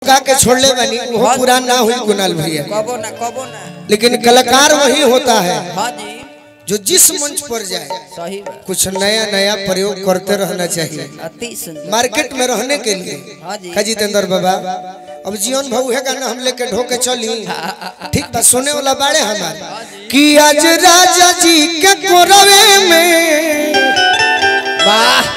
ठोका के छोड़ले बनी वो पुरान ना हुई कुणाल भैया कबो ना कबो ना लेकिन कलाकार वही होता है हाँ जी जो जिस मंच पर जाए सही बात कुछ नया नया प्रयोग करते रहना चाहिए अति सुंदर मार्केट में रहने के लिए हाँ जी का जितेंद्र बाबा अब जीवन भाऊ है गाना हम लेके ढोके चली ठीक बा सुने वाला बाड़े हमारे कि आज राजा जी के कोरवे में वाह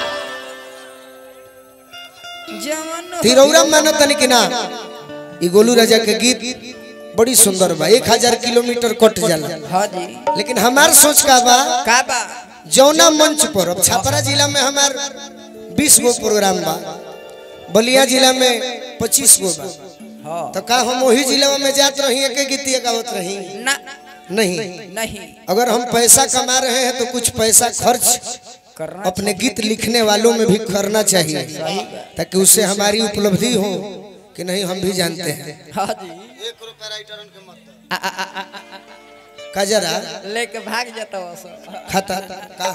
जवन तिरौरा मानो तनी कि ना ई गोलू राजा के गीत बड़ी सुंदर बा एक हजार किलोमीटर कट जाला हाँ जी लेकिन हमार सोच का बा का बा जौना मंच पर अब छपरा जिला में हमार बीस गो प्रोग्राम बा बलिया जिला में पच्चीस गो बा हाँ तो का हम वही जिला में जात रही एक गीतिया गावत रही ना नहीं नहीं अगर हम पैसा कमा रहे हैं तो कुछ पैसा खर्च करना अपने गीत लिखने वालों में भी करना चाहिए ताकि उससे हमारी उपलब्धि हो कि नहीं हम भी जानते हैं हाँ जी एक का जरा लेके भाग जाता वो सब खाता का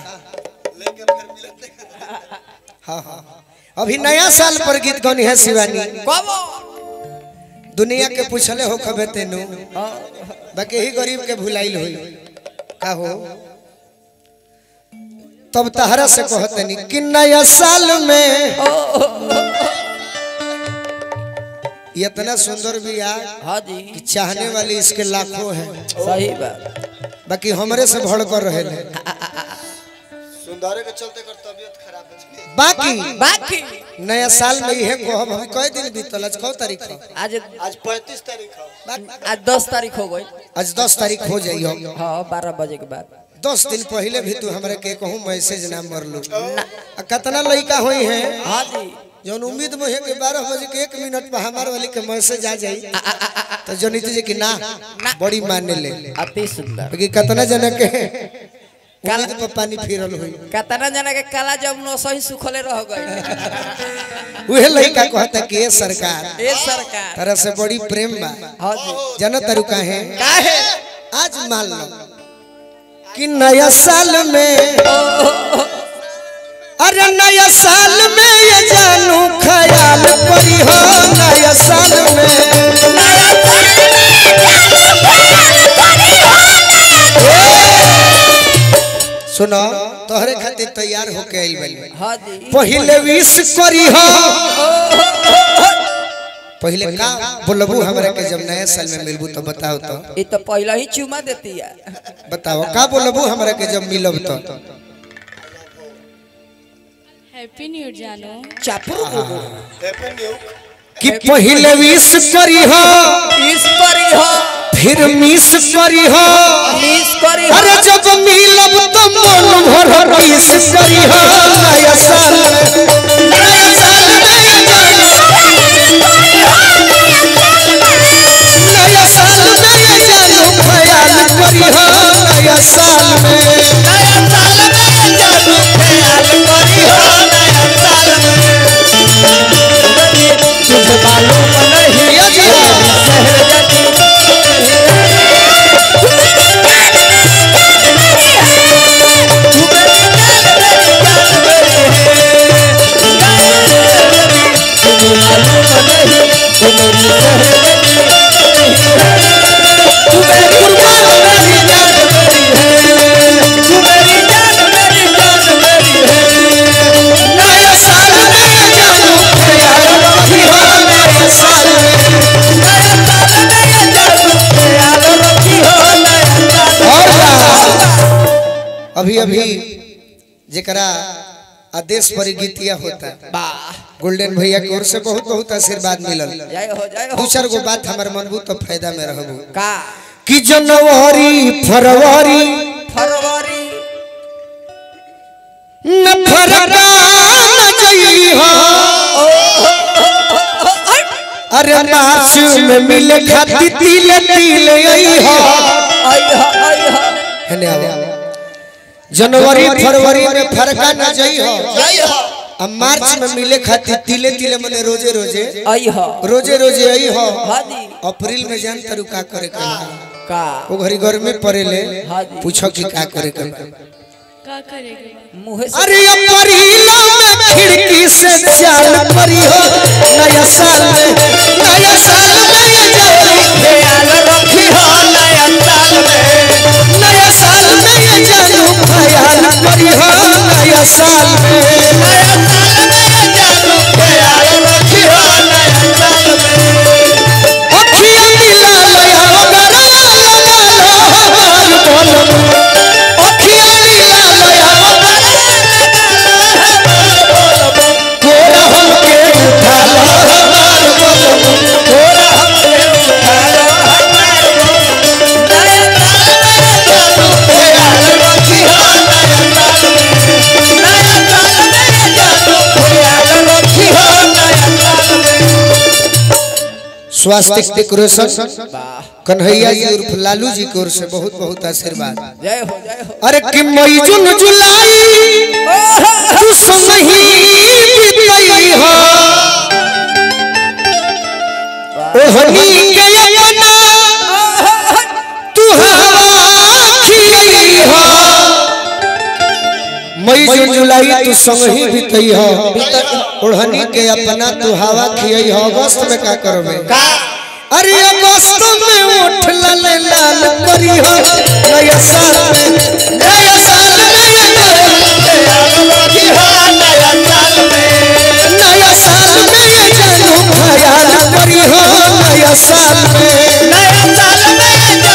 हाँ हाँ अभी नया साल पर गीत गौनी है शिवानी कबो दुनिया के पूछले हो खबे तेनु बाकी ही गरीब के भुलाइल होई का हो तब तहरा से कहतनी कि नया साल में ये इतना सुंदर भी आ हाँ जी कि चाहने वाले इसके लाखों हैं सही बात बाकी हमरे से भड़ कर रहे हैं सुंदरे के चलते कर तबियत खराब हो गई बाकी बाकी नया साल में यह कहब हम कई दिन बीतल आज कौ तारीख है आज आज 35 तारीख है आज दस तारीख हो गई आज दस तारीख हो जाइयो हाँ बारह बजे के बाद दस दिन पहले भी तू हमरा के कहूँ मैसेज ना मरलू आ कितना लड़का हुई है हाँ जी जौन उम्मीद में है कि बारह बजे के एक मिनट पर हमारे वाली के मैसेज आ जाई तो जो नीति जी की ना बड़ी माने ले अति सुंदर क्योंकि कितना जना के उम्मीद पर पानी फिरल हुई कतना जना के काला जमुनो सही सुखले रह गए वह लड़का कहता कि ये सरकार ए सरकार तरह से बड़ी प्रेम बा हाँ जी जन तरुका है काहे आज मान लो कि नया साल में अरे नया साल में ये जानू ख्याल करी हो नया साल में सुनो तोहरे खातिर तैयार होके आइल बानी हाँ जी पहले विश करी हो पहले का बोलबू हमरा के जब नया साल में मिलबू तो बताओ तो ये तो पहले ही चुमा देती है बताओ का बोलबू हमरा के जब मिलब तो हैप्पी न्यू ईयर जानू चापू हैप्पी न्यू कि पहले विश करी हो इस करी हो फिर मिस करी हो मिस करी हो अरे जब मिलब तो मन भर किस करी हो नया साल में नया साल में ये जानू नया साल में ये जानू ख्याल करी हो नया साल में नया साल में जानू ख्याल करी हो नया साल में तुझे मालूम नहीं ये जी शहर जाती नया साल में ये जानू ख्याल करी हो नया साल में और का? अभी अभी जरा आदेश पर गीतिया होता है गोल्डन भैया की ओर से बहुत बहुत आशीर्वाद मिलल जय हो जय दू हो चार गो बात हमार मनबू तो फायदा में रहबू का कि जनवरी फरवरी फरवरी न फरका न जइहा अरे मार्च में मिले खाती तिले तिले अइहा अइहा अइहा हेने आओ जनवरी फरवरी में फरका न जइहा जय हो अब मार्च में मिले खाती तिले तिले मने रोजे रोजे अइहा रोजे रोजे अइहा हाँ जी अप्रैल में जान तरू का करे के बा? का वो घरी गर्मी पड़ेले हाँ जी। पूछो कि का करे के बा? का करेगा मुँह से अरे अप्रैल में खिड़की से चाल परी हो नया साल में नया स्वास्थ्य डेकोरेशन कन्हैया जी उर्फ लालू जी की ओर से बहुत बहुत आशीर्वाद जय हो जय हो अरे कि मई जून जुलाई तू संगही बीतई हो ओहनी के अपना तू हवा खियई हो मई जून जुलाई तू संगही बीतई हो ओढ़नी के अपना तू हवा खियई हो अगस्त में का करबे अरे अगस्त में उठ लाल लाल करी हो नया साल में नया साल में नया साल में ये जानू ख्याल करी हो नया साल में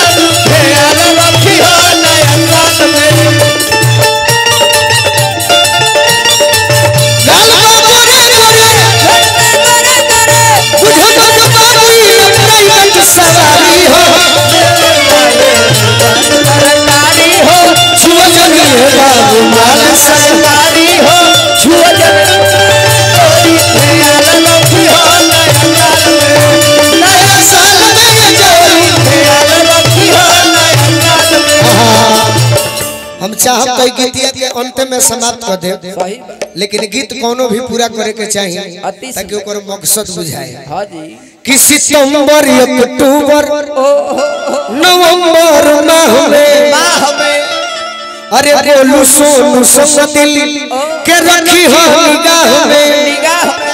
लाल बाबू रे रे बुझ बुझ बाबू प्राइवेट सवारी हो छुआ जनी है बाबू माल सरकारी हो छुआ नया साल में ये जानू हम चाहब तो गीतिया के अंत में समाप्त कर दे सही बात लेकिन गीत कोनो भी पूरा करे के चाहिए अति ताकि ओकर मकसद बुझाए हाँ जी कि सितंबर अक्टूबर नवंबर माह में अरे बोलू सोनू संग दिल के रखी हो निगाह में निगाह में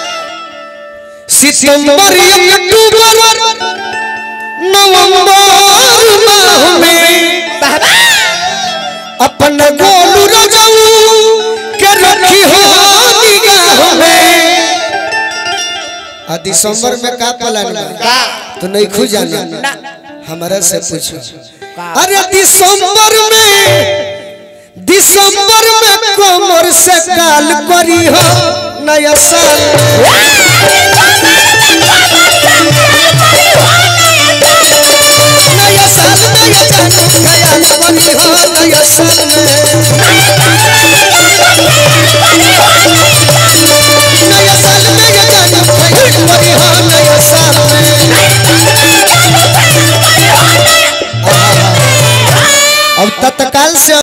सितंबर अक्टूबर नवंबर माह में अपन गोलू रजऊ के रखी हो निगाह में आ दिसंबर में का प्लान बा तो नहीं खु जाना हमारा से पूछो अरे दिसंबर में दिसंबर में कमर से काल करी हो नया साल नया साल में ये जानू ख्याल करी हो नया साल में नया साल में ये जानू ख्याल करी हो नया साल में अब तत्काल से